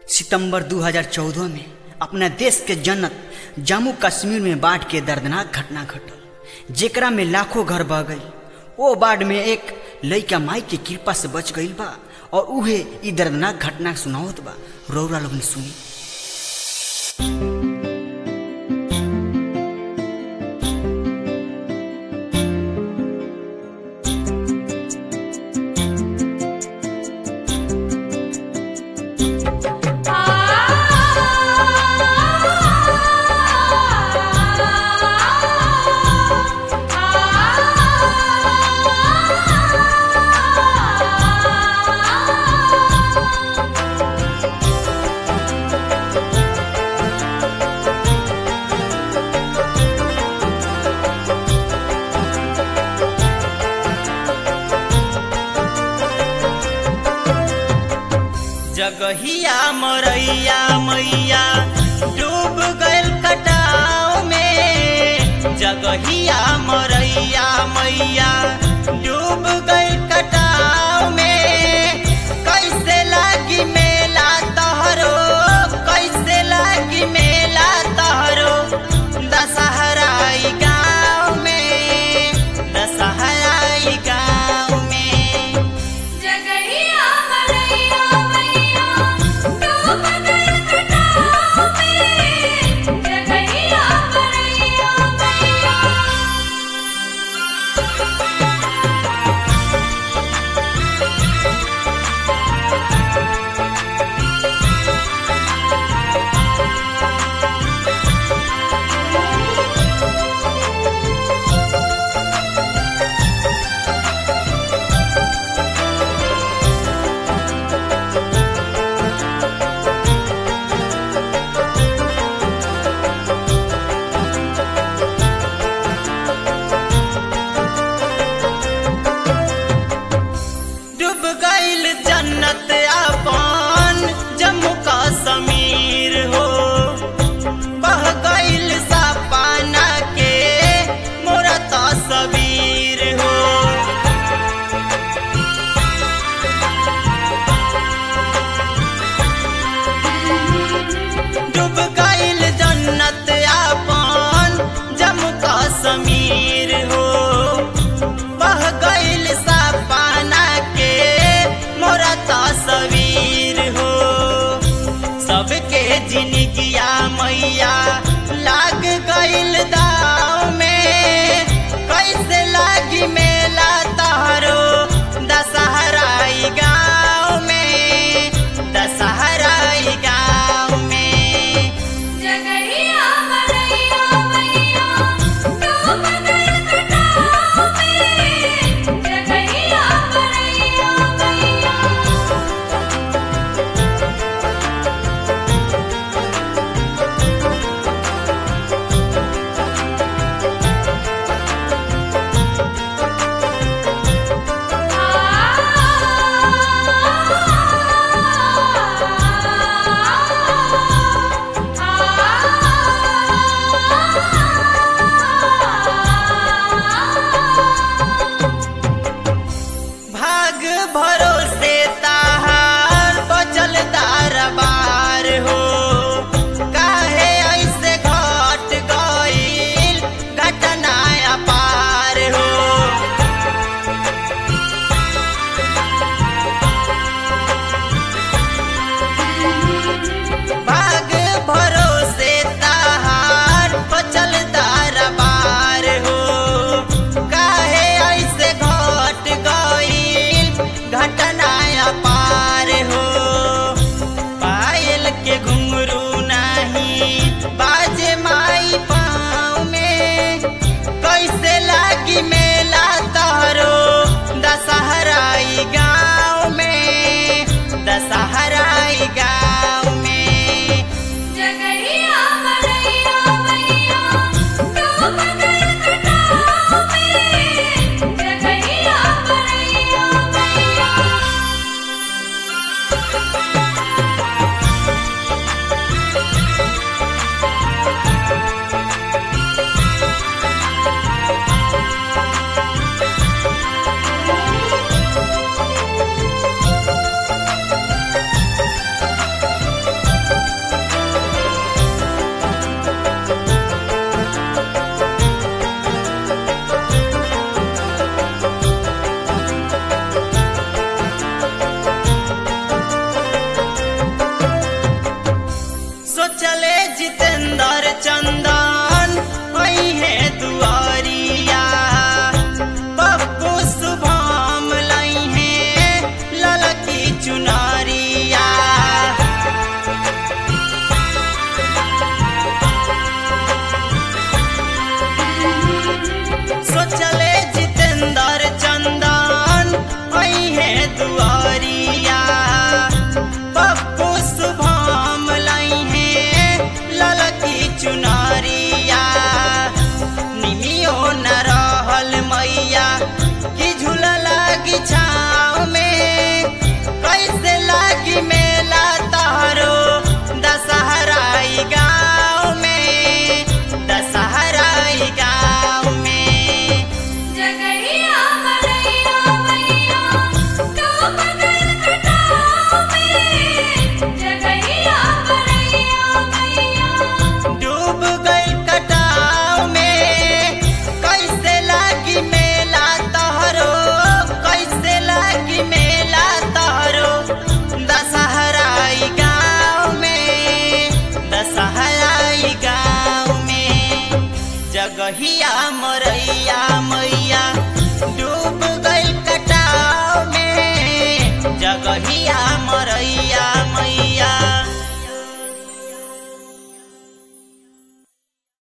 सितंबर 2014 में अपना देश के जन्नत जम्मू कश्मीर में बाढ़ के दर्दनाक घटना घटल जेकरा में लाखों घर बह गई ओ बाढ़ में एक लइका माई के कृपा से बच गईल बा और उहे ई दर्दनाक घटना सुनावत बा रौरा लोगन सुनी जगहिया मरैया मैया डूब गइल कटाव में जगहिया मरैया मैया डूब गइल कटाव में कैसे लागी मेला तहरो कैसे लागी मेला तहरो दशहराई गाँव में दशहराई गाँव में जगहिया मरैया मैया डूब गइल कटाव में जगहिया मरैया मैया डूब गइल जन्नत अपन जम्मू कश्मीर हो बह गइल सपना के मोरा तस्वीर हो डूब गइल जन्नत अपन जम्मू कश्मीर हो बह गइल सपना के मोरा तस्वीर हो सबके जिनगिया मैया लाग गइल दाव में कैसे लागी मेला तहरो दशहराई गाँव में दशहराई गाँव में जगहिया मरैया मैया डूब गइल कटाव में जगहिया मरैया मैया जगहिया जगहिया मरैया मैया